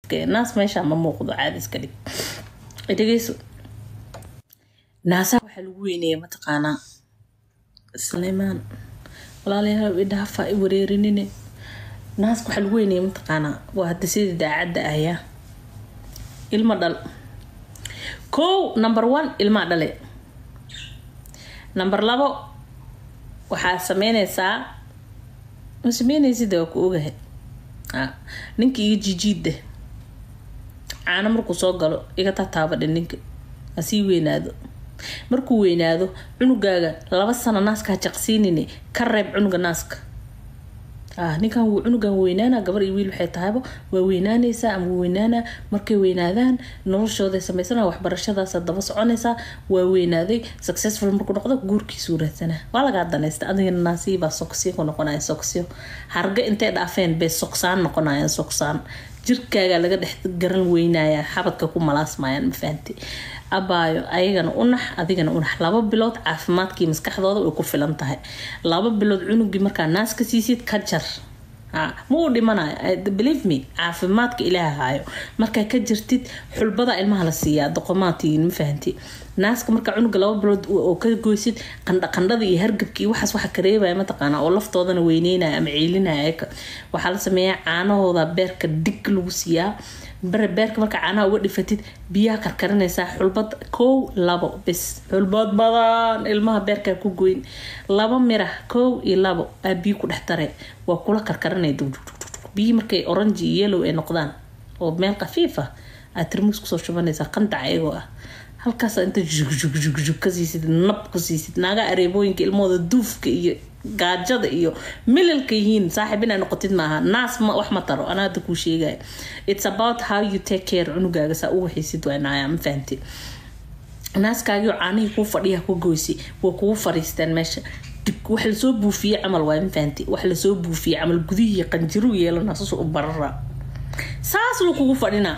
naas meesha ma muuqdo caadi iska dhig dhegeyso naasaha waxaa lagu weyneeya mataqaanaa suleymaan walaalayaal idhaafa i wareerinine naaska waxaa lagu weyneeya mataqaanaa waa hadda sidii daacadda ahyaa ilmo dhal kow number one ilmaa dhale number labo waxaa sameyneysaa ma sameyneysid waa ku ogahay ninka iga jijiidda caano markuu soo galo iga tataabadhe ninka hasii weynaado markuu weynaado cunugaaga laba sano naaska ha jaqsiinine ka reeb cunuga naaska ninkan cunugan weynaana gabar iyo wiil waxay tahayba waa weynaaneysaa ama weynaana markay weynaadaan noloshooday sameysana waxbarashadaasa daba soconaysaa waa weynaaday successful markuu noqdo guurkiisuu raadsanaa waa lagaa danaysta adigana naasiibaa soksiyo ku noqonaya soksiyo harga intay dhaafeen bay soksaan noqonayaan soksaan jirkaaga laga dhex garan weynaya xabadka ku malaasmayaan mafahanti abaayo ayagana unax adigana unax laba bilood caafimaadkii maskaxdooda way ku filan tahay laba bilood cunugii markaa naas ka siisid ka jar ma uu dhimanayo believe me caafimaadka ilaaha haayo markaa ka jirtid xulbada ilmaha la siiyaa doqomaatiin ma fahanti naaska markaa cunuga laba bilood oo ka goysid qandhaqandhada iyo hargabka iyo waxaas waxa kareebaya mataqaana oo laftoodana weyneynaya ama ceelinaya waxaa la sameeyaa caanahooda beerka dig lagu siiyaa bare beerka markaa caanaha uga dhifatid biyaha karkarinaysaa xulbad kow labo bis xulbad badan ilmaha beerkaa ku goyn laba mirah kow iyo labo aa biyo ku dhex tare waa kula karkarinaya biyi markay orange iyo yellow ay noqdaan oo meel khafiif ah aad tirmuus kusoo shubanaysaa qandac ayagoo ah halkaas inta jugjugjugjug ka siisid nab ku siisid naaga areebooyinka ilmahooda duufka iyo gaajada iyo milalka yihiin saaxiib inaa noqotid maaha naas ma wax ma taro anaa hadda kuu sheegaya it's about how you take care cunugaaga saa u waxaysid waanaya ma fahanti naaskaagio caanihii kuu fadhiya ku goysay waa kugu fariisteen meesha wax lasoo buufiyey camal waay ma fahanti wax lasoo buufiyey camal gudihii qanjiru yeelana saas u barara saas luu kugu fadhinaa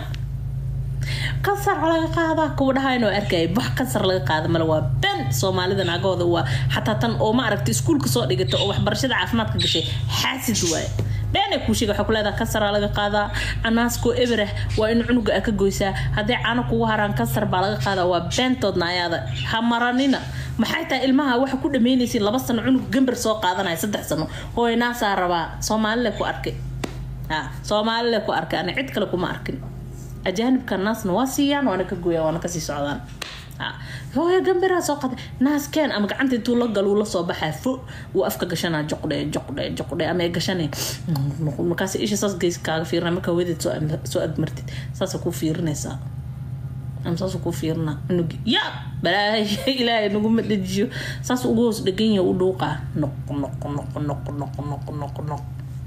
kansar laga qaadaa kuwa dhahayn oo arkaya wax kansar laga qaada male waa ben soomaalida naagahooda waa xataa tan oo ma aragta iskuulka soo dhigata oo waxbarashada caafimaadka gashay xaasid waaye beenay kuu sheega waxaa ku leedaha kansaraa laga qaadaa canaaskoo eberah waa in cunuga a ka goysaa hadday caano kugu haraan kansar baa laga qaadaa waa beentoodna ayaada ha maranina maxay tahay ilmaha waxa ku dhameynaysiin laba sano cunug gambar soo qaadanaya saddex sano hooy naasaa rabaa soomaalile ku arkay soomaalile ku arkay ana cid kale kuma arkin ajaanibka naasna waa siiyaan waana ka gooyaan waana kasii socdaan hooyo gambiraa soo qaday naaskeen ama gacanta intuu la galuu lasoo baxaa fo wuu afka gashanaa joqdhe joqdhe joqdhe ama gashanay markaas isha saas geys kaaga fiirina markaa wedeed soo agmartid saasa kuu fiirinaysaa ama saas kuu fiirina cunugi ya balaahay ilaahay naguma dejiyo saas ugu hoos dhegan yahay u dhuuqaa noq noq noq noq noq noq noq noq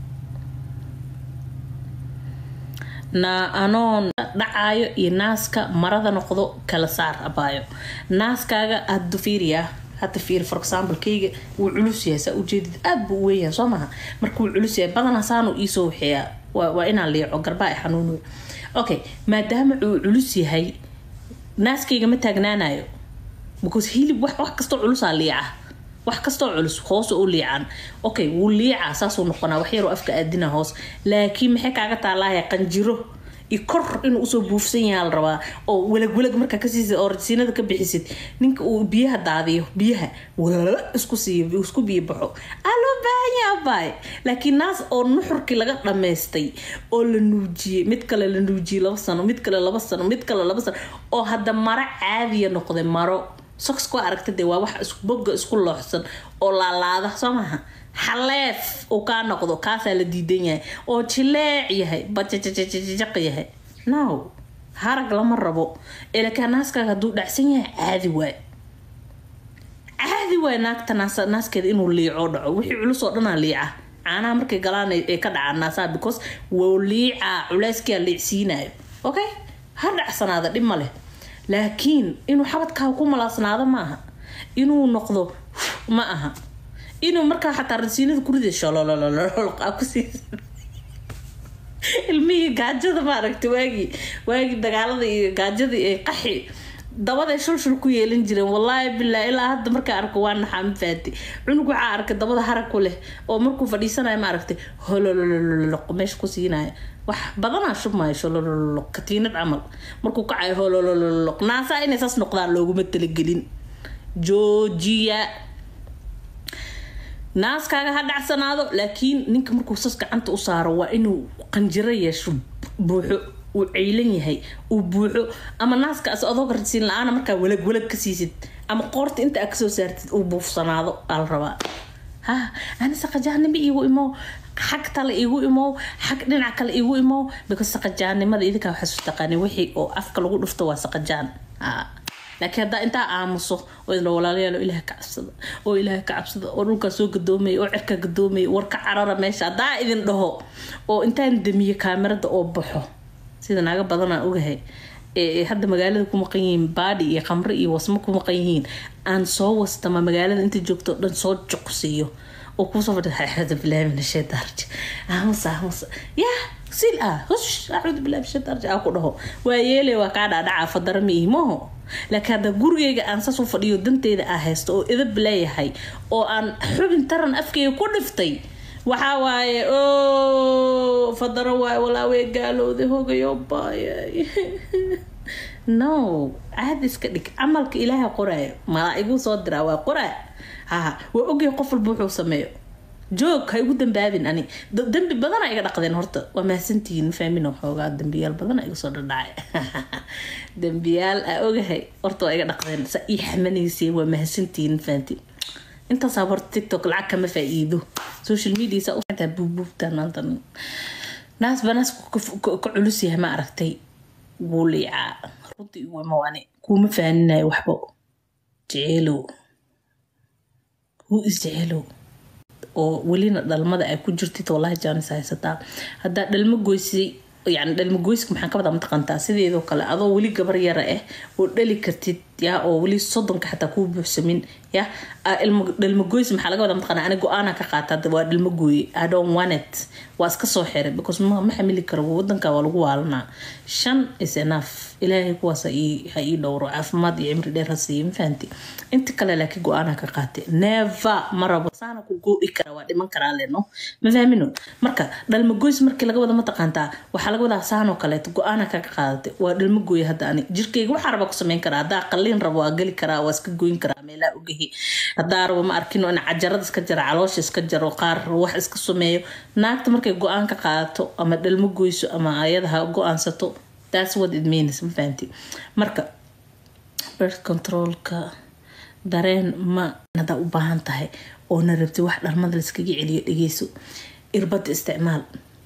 na anoon dhacaayo iyo naaska marada noqdo kala saar abaayo naaskaaga hada fiiriya hada fiir for example kayga wuu culus yahay saa ujeedid aada buu u weynyahay soo maha marka wuu culus yahay badanaa saanu iisoo waxeeyaa waa inaan liico garbaa i xanuunayo okay maadaama uu culus yahay naaskayga ma taagnaanayo because hilib wax wax kastoo culusaa liica wax kastoo culus hoos u liicaan okay wuu liicaa saasuu noqonaa wax yaroo afka aadina hoos laakiin maxay kaaga taalaaya qanjiro i kor inuu usoo buufsan yaha la rabaa oo walagwalag markaa kasiisid oo rasiinada ka bixisid ninka uu biyaha daadiyo biyaha walala isku siiyo isku biyo baxo aa loo baahan yaha abaay laakiin naas oo nuxurkii laga dhammaystay oo la nuujiyey mid kale la nuujiyey laba sano mid kale laba sano mid kale laba sano oo hadda maro caadiya noqday maro soxku aragta dee waa wax boga isku looxsan oo laalaada soo maaha xaleef uu kaa noqdo kaasaa la diidan yahay oo jileec yahay bajajajajaq yahay now harag lama rabo ilakaa naaskaaga hadduu dhacsan yahay caadi waay caadi waay naagta naaskeeda inuu liico dhaco wixii culus oo dhanaa liica caanaha markay galaan ay ka dhacaan naasaha because wou liicaa culeyskia liicsiinayo okay ha dhacsanaada dhib ma leh laakiin inuu xabadkaaga ku malaasnaado ma aha inuu noqdo ma aha inuu markaa xataa rasiinada kurida sholololololqakusiis ilmihii gaajada maaragta waagii waagii dagaalada iyo gaajada ee qaxi dabaday shulshul ku yeelan jireen wallaahi bilaa ilaa hadda markaa arko waa naxaa ma faati cunug waxaa arkay dabada harag ku leh oo markuu fadhiisanayo ma aragtay hololololoq meesha ku siinaya wax badanaa shubmaayo sholololoq katiinad camal markuu kacayo holololoq naasaa inay saas noqdaan looguma talagelin joojiya naaskaaga ha dhacsanaado laakiin ninka markuu sas gacanta u saaro waa inuu qanjiro yeesho buuxo uu ceylan yahay uu buuxo ama naaska as adoo garsiin la-aana markaa walag walag ka siisid ama qoorta inta aa kasoo saartid uu buufsanaado aa la rabaa ha ani saqajaanimo iigu imow xag tale iigu imow xag dhinac kale iigu imow because saqajaanimada idinkaa waxaa isu taqaani wixii oo afka lagu dhufto waa saqajaan laakiin haddaa intaa aamuso oo idla walaalayaal oo ilaah ka cabsada oo ilaah ka cabsada oo dhulkaa soo gadoomaya oo cirka gadoomaya war ka carara meesha haddaa idin dhaho oo intaan damiyo kaamirada oo baxo sida naaga badanaa ogahay hadda magaalada ku maqan yihiin baadhi iyo khamre iyo wasmo ku maqan yihiin aan soo wastama magaalada inta joogto o dhan soo juqsiiyo oo kuusoo fadhi axuudu billahi min ashaytaanraj aamusa aamusa yaa sil ah hush axuudu billahi min ashaytaanraj aa ku dhaho waa yeele waa kaa dhaadhacaa fadara ma ihi maho laakiin hadda gurigeyga aan saas u fadhiyo danteyda aa haysto oo idab leeyahay oo aan xubin taran afkeyga ku dhiftay waxaa waaye o fadaro waaye walaawey gaalowday hogayo baayay no caadi iska dhig camalka ilaaha qoraayo malaa-igu soo diraa waa qoraa ha waa ogyahay qof walba wuxuu sameeyo joog ha igu dambaabin ani dambi badana iga dhaqdeen horta waa mahadsantihiin fahmin xoogaa dambiyaal badana iga soo dhadhacay dambiyaal aa ogahay horta waa iga dhaqdeen sa ii xamanayseen waa mahadsantihiin fahanti intaasaa horta tiktok lacag kama faa-iido social media saa utaa buubbuubtaan maanta naas banaas ka culus yahay ma aragtay wuu liicaa runtii igu imawaane kuuma faaninayo waxba jeceelow wuu isjeceelow oo welina dhalmada ay ku jirtid wallahi jaanis haysataa haddaa dhalmo goysay yani dhalmagoyska maxaan ka wadaa mataqantaa sideedoo kale adoo weli gabar yara ah oo dhali kartid ya oo weli soddonka xataa kuu buuxsamin ya dhalmagoys maxaa laga wadaa mataqana ani go-aana ka qaata waa dhalmagooye i don't want it waa iska soo xiray because ma ma xamili karo wadanka waa lagu waalanaa shan is enough ilaahay kuwaas ha ii dhowro caafimaad iyo cimri dheer ha siiyo mafahanti inta kale laakiin go-aana ka qaatay never ma rabo saana ku gooi kara waa dhiman karaa leno ma fahmino marka dhalmagoys markii laga wada mataqaantaa waxaa laga wadaa saanoo kaleeto go-aana kaga qaadatay waa dhalmagooye hadda ani jirkeyga waxaa raba ku sameyn karaa haddaa qalliin rabo waa geli karaa waa iska goyn karaa meelaa ogahi haddaa rabo ma arkino in cajarada iska jara caloosha iska jaro qaar wax iska sameeyo naagta markay go-aan ka qaadato ama dhalmo goyso ama ayada ha go-aansato that's what it means ma fahanti marka birth controlka dareen ma hadaa u baahan tahay oo na rabti wax dhalmada laiskaga celiyo dhegeyso irbada isticmaal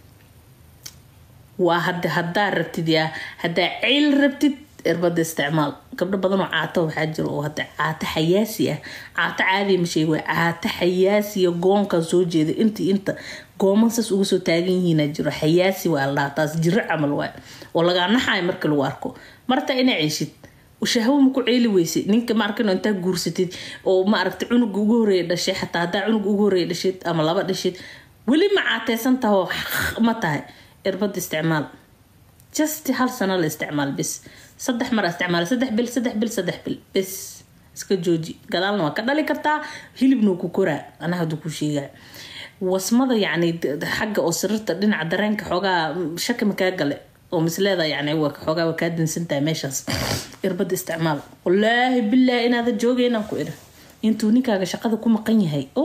waa hada hadaa rabtid yaa hadaa ceyl rabtid irbada isticmaal gabdho badanoo caato waxaa jiro oo hada caato xayaasi ah caato caadiya ma sheeg waa caato xayaasiya goonkaa soo jeeda intii inta gooman saas uga soo taagan yihiina jiro xayaasi waa la dhahaa taas jiro camal waay oo lagaa naxayo marka lagu arko marta inaa ceyshid shahwo ma ku ceeli weysay ninka ma arkino intaa guursatid oo ma aragta cunuga ugu horeeya dhashay xataa haddaa cunuga ugu horeeya dhashid ama laba dhashid weli ma caateysan tahoo ma tahay irbada isticmaal just hal sano la isticmaal bis saddex mar isticmaal saddex bil saddex bil saddex bil bis iska jooji gadaalna waa ka dhali kartaa hilibna ku koraa anaa haduu ku sheegaa wasmada yacni xagga oo sariirta dhinaca dareenka xoogaa shaki ma kaa gale oo misleeda yani xoogaa waa kaa dansantahay meeshaas irbada isticmaal wallaahi bilaahi inaada joogeynaan ku idha intuu ninkaaga shaqada ku maqan yahay o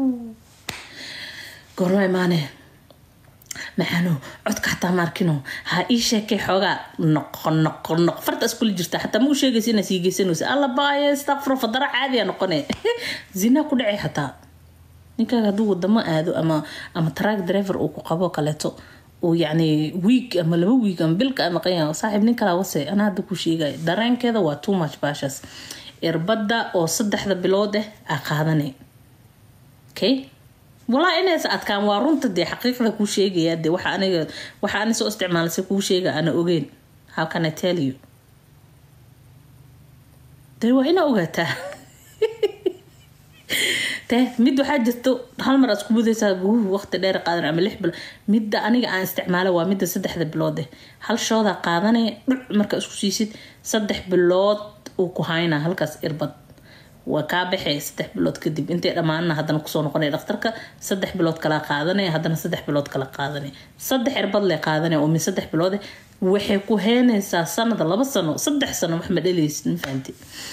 goorma imaanee maxaano codka xataa maarkino ha ii sheekay xoogaa noqo noqo noq farta iskula jirta xataa ma u sheegaysa inaa sii geysanaysa alla baaye stakfro fadara caadiya noqone zinaa ku dhacay xataa ninkaaga hadduu wadamo aado ama ama track driver uu ku qabo kaleeto uu yacni wiig ama laba wiig ama bilka ama qanya saaxiib nin kalaa wase anaa hadda ku sheegay dareenkeeda waa too much baashas irbadda oo saddexda bilood ah aa qaadanay okay walaa inaysa adkaan waa runta dee xaqiiqda kuu sheegaya dee waxa aniga waxa ani soo isticmaalasay kuu sheega ana ogeyn how can i tell you dee waa inaa ogaataa te mid waxaa jirto hal mar aad isku budaysaa waqti dheer qaadan ama lix bilo midda aniga aan isticmaala waa midda saddexda bilood eh hal shoodaa qaadanaya dhuc markaa isku siisid saddex bilood uu ku haynaa halkaas irbad waa kaa baxay saddex bilood kadib intay dhammaanna haddana kusoo noqonaya dhakhtarka saddex bilood kala qaadanaya haddana saddex bilood kala qaadanaya saddex cirbad le qaadanaya oo min saddex biloode waxay ku heenaysaa sanada laba sano saddex sano wax ma dhaleysid ma fahamti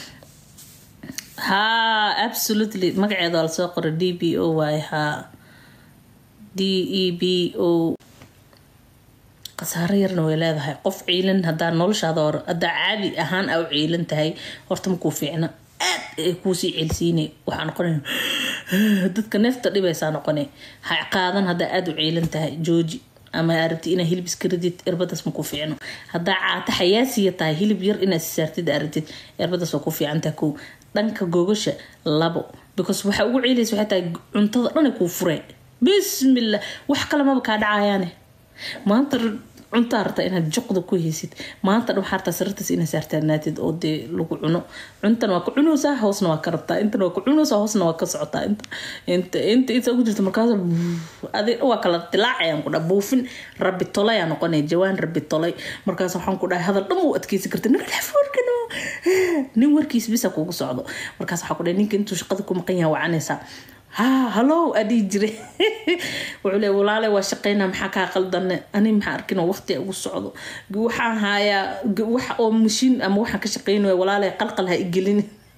haa absolutely magaceeda waa lasoo qoray d b o waaye haa d e b o khasaaro yarna way leedahay qof ciilan hadaa noloshaada hore hadaa caadi ahaan a u ciilan tahay horta makuu fiicna aad ay kuusii celsiinay waxaa noqonay dadka neefta dhibaysaa noqonay ha qaadan hadaa aada u ciilan tahay jooji ama arabti inaa hilib iska ridid irbadaas ma ku fiicno hadaa caata xayaasiya tahay hilib yar inaad sisaartid arabtid irbadaas waa ku fiicantaha kow dhanka gogasha labo because waxa ugu ciilaysa waxay tahay cuntada dhan ay kuu furee bismillah wax kale maba kaa dhacayaane maanta cuntaa rabtaa inaad juqda ku heysid maanta dhan waxaa rabtaa sarirtaas inaad saartaanaatid oo dee lagu cuno cuntana waa ka cunaysaa hoosna waa ka rabtaa intana waa ka cunaysaa hoosna waa ka socotaa inta inta inta ugu jirta markaas adig waa kala dilaacayaan ku dhaha buufin rabbi tolayaa noqonaya jawaan rabbi tolay markaas waxaan ku dhahay hadal dhan wuu adkeysan karta nagalafoorkano nin warkiis bisa kugu socdo markaas waxaa ku dhahay ninka intuu shaqada ku maqan yahay wacanaysaa ha halow adhii jire wuxuu le walaale waa shaqeynaa maxaa kaa qaldane ani maxaa arkin oo waqti ugu socdo waxaan haayaa wax oo mashiin ama waxaan ka shaqeynaya walaale qalqal ha igelin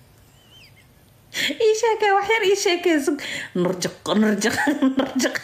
ii sheekee wax yar ii sheekeysa narjaq narjaq narjaq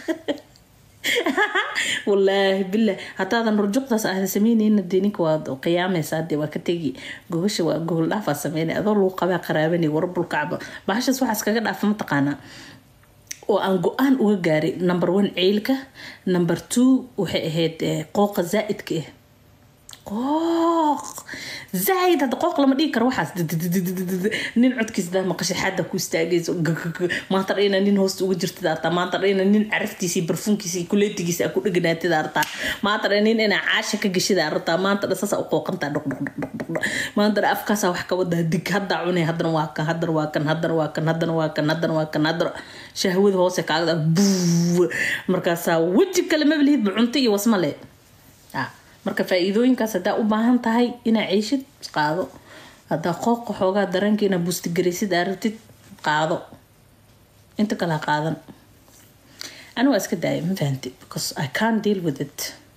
wallaahi bilah haddaadan rurjuqdaas ahda sameyneyna dee ninka waad qiyaamaysaa dee waa ka tegi gogasha waa gogol dhaafaa sameynay adoo lagu qabaa qaraabanay warbulkacba bahashaas waxaas kaga dhaafa mataqaanaa oo aan go-aan uga gaaray number one ceylka number two waxay ahayd qooqa zaa-idka ah qooq zaaid hadda qooq lama dhigi karo waxaas nin codkiisa daa maqashay xadda ku istaagayso maanta dhayna nin hoosta uga jirtid artaa maanta dhayna nin caraftiisii barfuunkiisii kuleetigiisa ku dheganaatid artaa maanta dha nin inaa caasha ka gashida artaa maanta dha saasa u qooqantaa dhoq dhoq dhoq dhoq dhoq maanta dha afkaasa wax ka wadaa dig haddaa cunay haddana waa kan haddana waa kan haddana waa kan haddana waa kan haddana waa kan haddana shahwada hoose kaagda buu markaasaa weji kale mabalihidba cunto iyo wasma le marka faa-iidooyinkaas haddaa u baahan tahay inaa ceyshid qaado haddaa qooqa xoogaa dareenka inaa buustigaraysid aa rabtid qaado inta kale ha qaadan ani waa iska daaya ma fahanti because i can't deal with it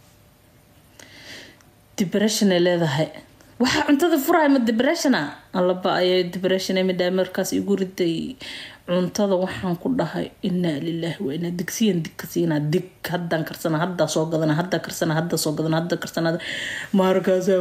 depression ay leedahay waxaa cuntada furaya ma depressiona allaba ayay depression midhaa markaas igu riday cuntada waxaan ku dhahay inaa lilaahi waa inaa digsiyan dig ka siinaa dig haddaan karsana haddaa soo gadana haddaa karsana haddaa soo gadana haddaa karsana markaasaa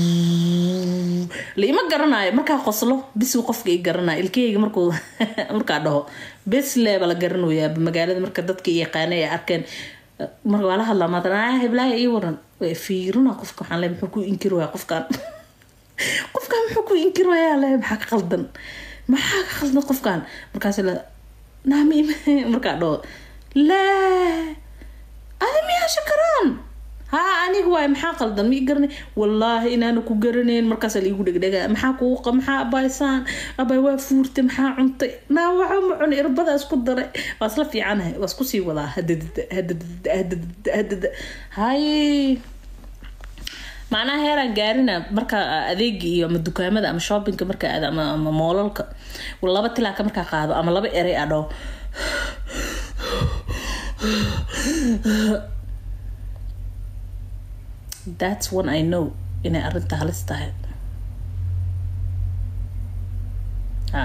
la ima garanayo markaa qoslo bisuu qofka i garanaya ilkeyga markuu markaa dhaho bes leeba la garanayaaba magaalada marka dadka yaqaana ay arkeen marka waa la hadlaa maatan ah heblaaya ii waran fiirina qofka waxaan le muxuu ku inkiri waaya qofkan qofkan muxuu ku inkiri waaya le maxaa ka qaldan maxaa ka khaldan qofkan markaas la naami markaa dhaho laa adi miyaa shakaraan haa aniga waay maxaa qaldan ma i garanay wallaahi inaana ku garanayn markaas laigu dhegdhega maxaa kuuqa maxaa abaysaan abay waa fuurtay maxaa cuntay naa waxa ma cunay irbada isku daray waa isla fiicanahay waa isku sii wadaa hadadada hadadada hadadada hadada hay macnaha heeraan gaarina marka adeegi iyo ama dukaamada ama shoppingka marka aad ama ama moolalka laba tilaaka markaa qaado ama laba erey a dhaho that's one i know inay arrinta halis tahay ha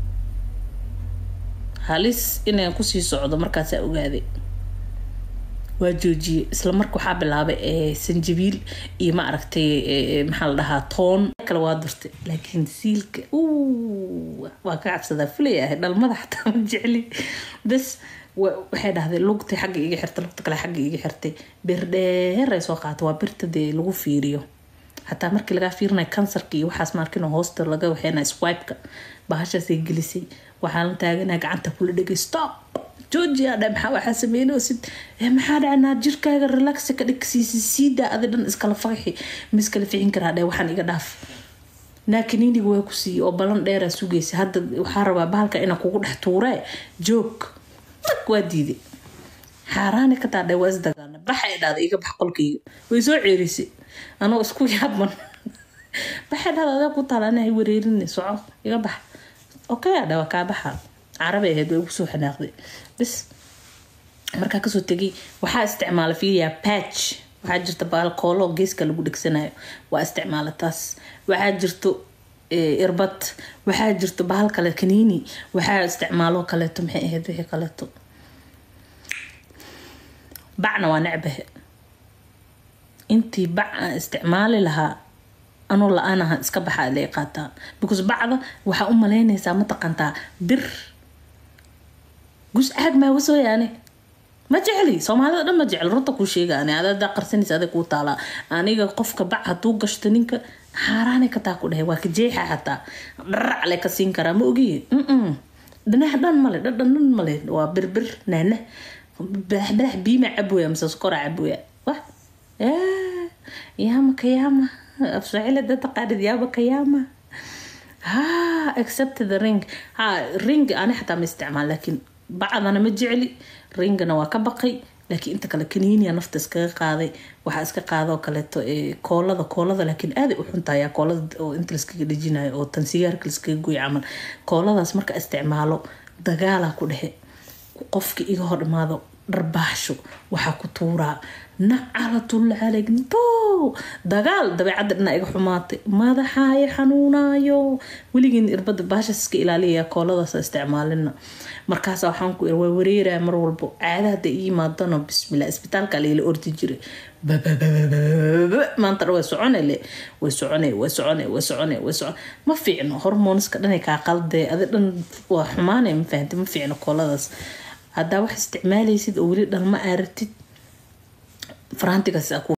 halis inaan kusii socdo markaasaa ogaaday waa joojiyey isla marka waxaa bilaabay sanjabiil iyo ma aragtay maxaa la dhahaa toon kale waa durtay laakiin siilka waa ka cabsadaa fulay ahay dhalmada xataa ma jecli bes waxay dhahday lugtay xagga iga xirtay lugta kale xagga iga xirtay bir dheer ay soo qaata waa birta dee lagu fiiriyo xataa markii lagaa fiirinayo kansarka iyo waxaas maarkin hoosta laga waxeynaya swipeka bahashaasay gelisay waxaa la taaganaa gacanta kula dhegay stop georgia dha maxaa waxaa sameynoosid maxaa dhacnaa jirkaaga relaxa ka dhigsiisi siidaa adi dhan iskala faqixi ma iskala ficin karaa dhe waxaan iga dhaaf naakiniiniga waa ku siiyey oo balan dheeraa sugaysa hadda waxaa rabaa bahalka inaa kugu dhex tuuree joog mag waa diiday xaaraani ka taadhe waa isdagaalna baxay dhahda iga bax qolkayga way soo ceerisay anoo isku yaaban baxay dhahda adaa ku taala anahay wareerin soco iga bax okay adha waa kaa baxa carabay ahayd way ugu soo xanaaqday bis markaa kasoo tegay waxaa isticmaala fiiriyaa patch waxaa jirta baalkoolo geeska lagu dhegsanayo waa isticmaala taas waxaa jirto irbad waxaa jirto bahal kale kaniini waxaa isticmaalo kaleeto maxay ahayd wixii kaleeto bacna waa necbahe intii bac aan isticmaali lahaa anoo la-aan ahaan iska baxaa lay qaataa because bacda waxaa u malaynaysaa mataqantaa bir gus caag maa wasooyaane ma jecli soomaalida dhan ma jecel runta kuu sheega ani adadaa qarsanaysa aday kuu taalaa aniga qofka bac hadduu gashto ninka xaaraanay kataa ku dhahay waa ka jeexa xataa dharac le ka siin karaa ma ogiye dhinax dhan male dhadhan dhan male waa birbir naana badax badax biima cabooya mise sokora cabooya wah yaama kayaama afsocile dad taqaanid yaama kayaama ha except the ring ha ring ani xataa ma isticmaal laakiin bacdana ma jecli ringana waa ka baqay laakiin inta kale kaniiniya nafta iskaga qaaday waxaa iska qaadoo kaleeto koolada koolada laakiin aaday u xuntayaa koolada oo inta laskaga dhejinayo oo tan sigaarka laskaga goy camal kooladaas marka isticmaalo dagaalaa ku dhexe qofka iga hor imaado dharbaaxsho waxaa ku tuuraa nacalatul calegto dagaal dabeecadda dhina iga xumaatay madaxaayo xanuunaayo weligiin irbada baashas iska ilaaliyaya kooladaas isticmaalina markaas waxaan ku waa wareeraya mar walbo caada hadda ii yimaadano bismillah isbitaalka layla ordi jiray maanta dhan way socone le way socone way socone way socone way socone ma fiicno hormoonska dhanay kaa qaldee adi dhan waa xumaanay ma fahanti ma fiicno kooladaas haddaa wax isticmaalaysid oo weli dhalma aaratid faraantigaas